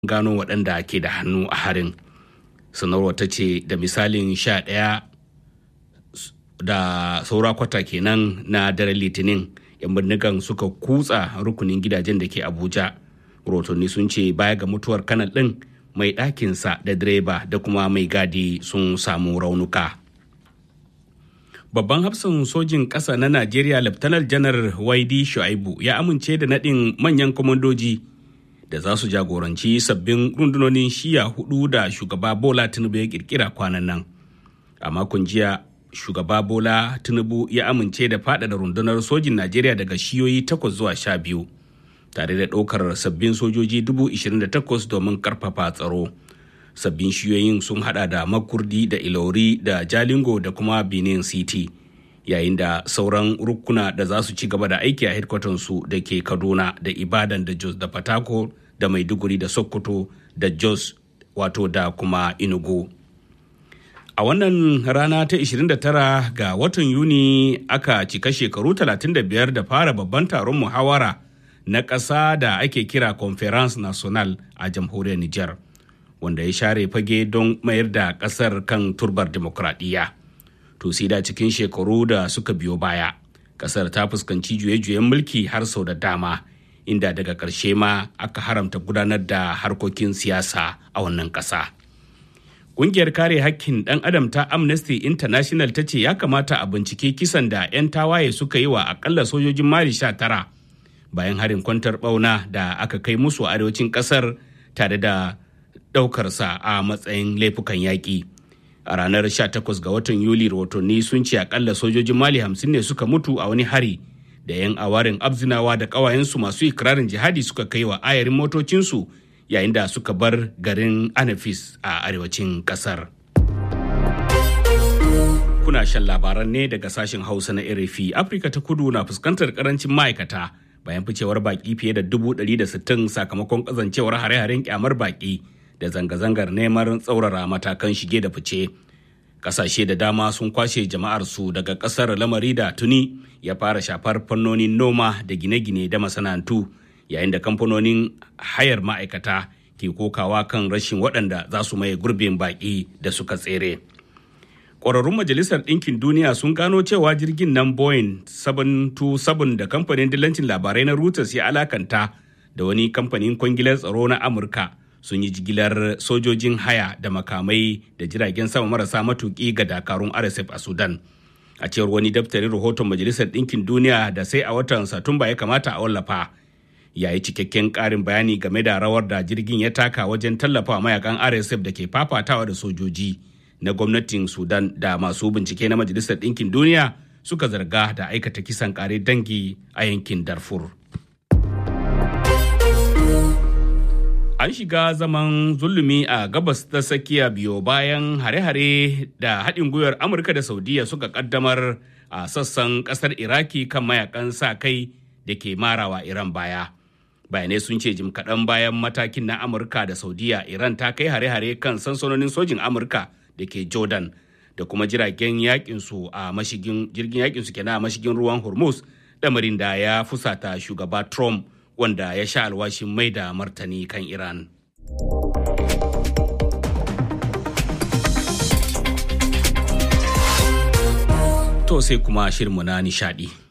gano waɗanda ke da hannu a harin sanarwar ta ce da misalin sha ɗaya da saura kwata kenan na daren litinin yan bindigan suka kutsa rukunin gidajen da ke abuja rotonni sun ce baya ga mutuwar kanal ɗin mai ɗakinsa da direba da kuma mai gadi sun samu raunuka babban hafsan sojin ƙasa na najeriya laftanar janar waidi shu'aibu ya amince da naɗin manyan kwamandoji da za su jagoranci sabbin rundunonin shiya hudu da shugaba bola tinubu ya kirkira kwanan nan a makon jiya shugaba bola tinubu ya amince da faɗaɗa rundunar sojin najeriya daga shiyoyi takwas zuwa sha biyu tare da ɗaukar sabbin sojoji dubu ishirin da takwas domin ƙarfafa tsaro sabbin shiyoyin sun hada da makurdi da ilori da jalingo da kuma benin city yayin da sauran rukuna da za su ci gaba da aiki a su da ke kaduna da ibadan da jos da fatako da maiduguri da sokoto da jos wato da kuma inugu a wannan rana ta 29 ga watan yuni aka cika shekaru 35 da fara babban taron muhawara na ƙasa da ake kira conference national a jamhuriyar niger wanda ya share fage don mayar da ƙasar kan turbar demokradiyya to sai da cikin shekaru da suka biyo baya ƙasar ta fuskanci juye-juyen mulki har sau da dama inda daga ƙarshe ma aka haramta gudanar da harkokin siyasa a wannan ƙasa. Ƙungiyar kare hakkin ɗan adam ta Amnesty International ta ce ya kamata a bincike kisan da 'yan tawaye suka yi wa akalla sojojin Mali sha tara bayan harin kwantar ɓauna da aka kai musu a arewacin ƙasar tare da ɗaukarsa a matsayin laifukan yaƙi. A ranar 18 ga watan Yuli rahotanni sun ce akalla sojojin Mali hamsin ne suka mutu a wani hari da 'yan awarin abzinawa da ƙawayensu masu ikirarin jihadi suka kai wa ayarin motocinsu yayin da suka bar garin anafis a arewacin ƙasar. Kuna shan labaran ne daga sashen Hausa na RFI. Afirka ta kudu na fuskantar karancin ma'aikata bayan ficewar baki fiye da dubu ɗari da sittin sakamakon kazancewar hare-haren kyamar baki da zanga-zangar neman tsaurara matakan shige da fice. kasashe da dama sun kwashe jama'arsu daga kasar lamari da tuni ya fara shafar fannonin noma da gine-gine da masana'antu yayin da kamfanonin hayar ma'aikata ke kokawa kan rashin waɗanda za su maye gurbin baƙi da suka tsere. Ƙwararrun Majalisar Ɗinkin Duniya sun gano cewa jirgin nan Boeing 727 da kamfanin dillancin labarai na Reuters ya alakanta da wani kamfanin kwangilar tsaro na Amurka sun yi jigilar sojojin haya da makamai da jiragen sama marasa matuƙi ga dakarun rsf a sudan a cewar wani daftarin rahoton majalisar ɗinkin duniya da sai a watan satumba ya kamata a wallafa ya yi cikakken ƙarin bayani game da rawar da jirgin ya taka wajen tallafa mayakan rsf da ke fafatawa da sojoji na gwamnatin sudan da masu bincike na majalisar ɗinkin duniya suka zarga da aikata kisan ƙare dangi a yankin darfur an shiga zaman zulumi a gabas ta tsakiya biyo bayan hare-hare da haɗin gwiwar amurka da saudiya suka kaddamar a sassan ƙasar iraki kan mayakan sa kai da ke marawa iran baya bayanai sun ce jim kaɗan bayan matakin na amurka da saudiya iran ta kai hare-hare kan sansanonin sojin amurka da ke jordan da kuma jiragen yakinsu a mashigin jirgin yakinsu kenan a mashigin ruwan hormuz lamarin da ya fusata shugaba trump wanda ya sha alwashin mai da martani kan Iran. To sai kuma shirinmu na nishadi.